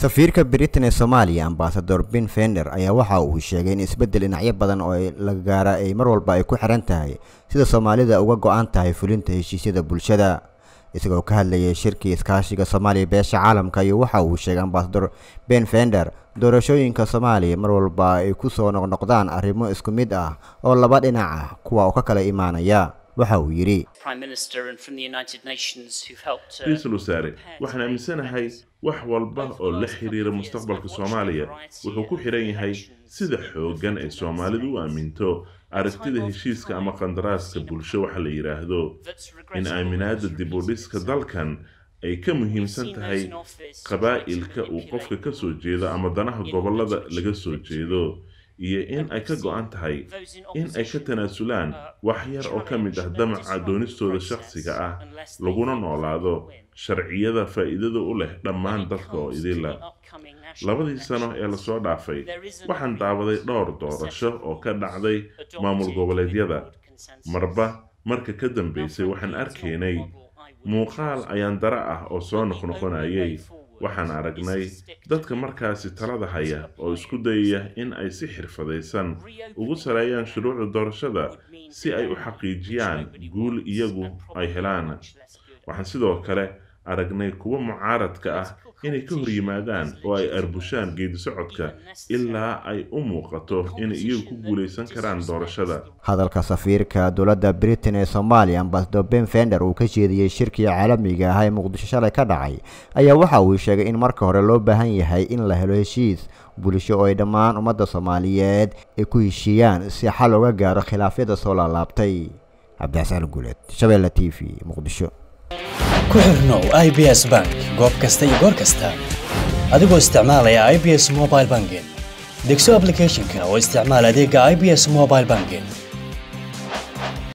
safiirka britain ee soomaaliya ambasador ben fender ayaa waxa uu sheegay in isbeddel dhinacyo badan oo la gaara ay mar walba ay ku xiran tahay sida soomaalida uga go-an tahay fulinta heshiisyada bulshada isagoo ka hadlayay shirkii iskaashiga soomaaliya beesha caalamka iyo waxa uu sheegay ambasador ben fender doorashooyinka soomaaliya mar walba ay ku soo noqnoqdaan arrimo isku mid ah oo laba dhinac ah kuwa oo ka kala imaanaya waxa uu yidhi ra-iisul wasaare waxaan aaminsanahay wax walba oo la xiriira mustaqbalka soomaaliya wuxuu ku xiran yahay sida xooggan ay soomaalidu u aaminto aragtida heshiiska ama qandaraaska bulsho waxa la yidhaahdo in aaminaada dib u dhiska dalkan ay ka muhiimsan tahay qabaa'ilka uu qofka ka soo jeedo ama danaha gobollada laga soo jeedo iyo in ay ka go-an tahay in ay ka tanaasulaan wax yar oo ka mid ah damaca doonistooda shakhsiga ah laguna noolaado sharciyada faa'iidada u leh dhammaan dadka oo idila labadii sano ee lasoo dhaafay waxaan daawaday dhowr doorasho oo ka dhacday maamul goboleedyada marba marka ka dambaysay waxaan arkaynay muuqaal ayaan dara ah oo soo noqnoqonayay waxaan aragnay dadka markaasi talada haya oo isku dayaya in ay si xirfadaysan ugu saleeyaan shuruucda doorashada si ay u xaqiijiyaan guul iyagu ay helaan waxaan sidoo kale aragnay kuwa mucaaradka ah inay ka hor yimaadaan oo ay arbushaan geedi socodka ilaa ay u muuqato inay iyagu ku guulaysan karaan doorashada hadalka safiirka dowladda britain ee soomaaliya ambasador ben fender uu ka jeediyey shirkii caalamiga ah ee muqdisho shalay ka dhacay ayaa waxa uu sheegay in marka hore loo baahan yahay in la helo heshiis bulsho oo ay dhammaan ummadda soomaaliyeed ay ku heshiiyaan si xal uga gaaro khilaafyada soo laalaabtay cabdixasaan guuleed shabeelle t v muqdisho ku xirnow i b s bank goob kasta iyo goor kasta adigoo isticmaalaya i b s mobile banking degso ablicathonka oo isticmaal adeega i b s mobile banking